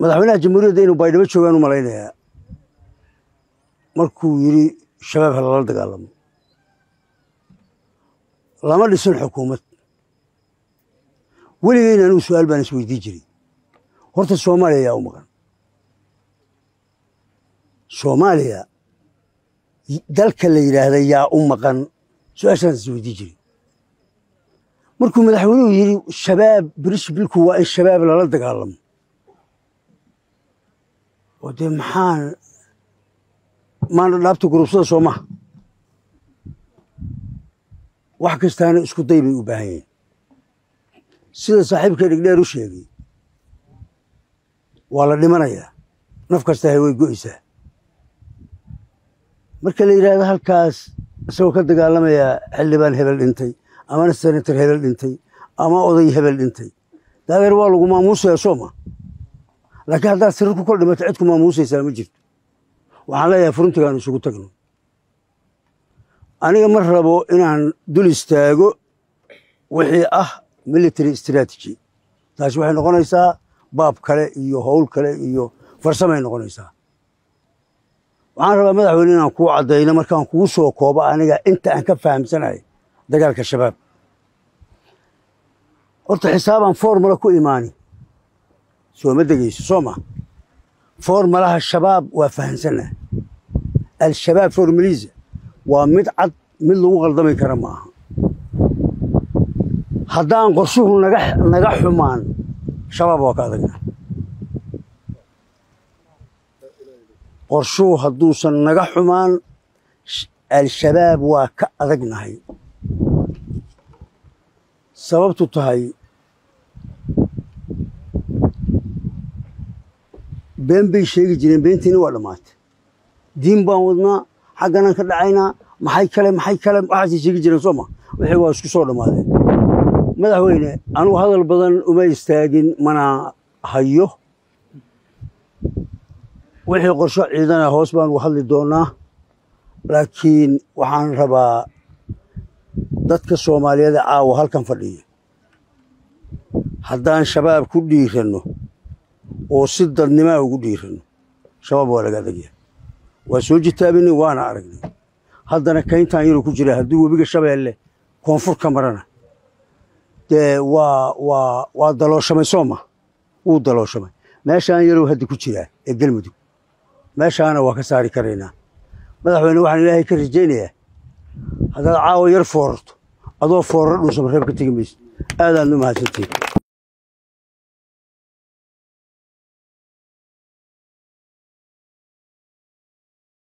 madaxweynaha jamhuuriyadda inuu baydhabo joogaan u malaynayaa markuu yidhi shabaab ha lala dagaalamo lama dhisin xukuumad weligeyna anugu su-aal baan is weydii jiray horta soomaaliya yaa u maqan soomaaliya dalka la yidhaahda yaa u maqan su-aashaan is weydii jiray markuu madaxweynuhu yidhi shabaab birish bilku waa in shabaab lala dagaalamo oo dee maxaan maana dhaabta gurubsada soo maha wax kastaana isku day bay u baahan yihin sida saaxiibka dhigdheer u sheegay waa la dhimanayaa naf kastahay way go'aysaa marka la yidhaahdo halkaas isagoo ka dagaalamayaa xildhibaan hebel dhintay amana senator hebel dhintay ama oday hebel dhintay daadeer waa lagu maamuusaya soo ma laakiin haddaad sirir ku kol dhimato cid ku maamuusaysaa ma jirto waxaan leeyahay furuntigaanu isugu tagno aniga ma rabo inaan dul istaago wixii ah military strategy taasi waxay noqonaysaa baab kale iyo howl kale iyo farsamay noqonaysaa waxaan rabaa madaxweyne inaan kuu caddayno markaan kugu soo koobo aniga inta aan ka fahamsanahay dagaalka shabaab horta xisaabaan formula ku imaani sooma degeyso soo ma formalaha shabaab waa fahamsanah al-shabaab formaliisa waa mid cad mid lagu qaldami kara ma aha haddaan qorshuhu naga naga xumaan shabaab waa ka adagna qorshuhu hadduusan naga xumaan al-shabaab waa ka adagnahay sababtu tahay been bay sheegi jireen beentiina waa dhammaatay diin baan wadnaa xagganaan ka dhacaynaa maxay kale maxay kale waxaasay sheegi jireen soo ma wixii waa isku soo dhammaadeen madaxweyne anugu hadal badan uma istaagin mana hayo wixii qorsho ciidana hoos baan ugu hadli doonaa laakiin waxaan rabaa dadka soomaaliyeed ee caawa halkan fadhiya haddaan shabaab ku dhiiranno oo si dadnimaa ugu dhiiranno shabaab waa laga adagyahay waa soo jitaabinay waana aragnay haddana kayntaan yaruu ku jira haddii webiga shabeelle koonfur ka marana dee waa waa waa dalooshamay sooma wuu dalooshamay meeshaan yarow hadda ku jiraa ee gelmudug meeshaana waa ka saari karaynaa madaxweyne waxaan ilaahay ka rajaynayaa haddaad caawa yar foorarto adoo foorar dhuusama reeb ka tegi mayso aadaadna u mahadsantiin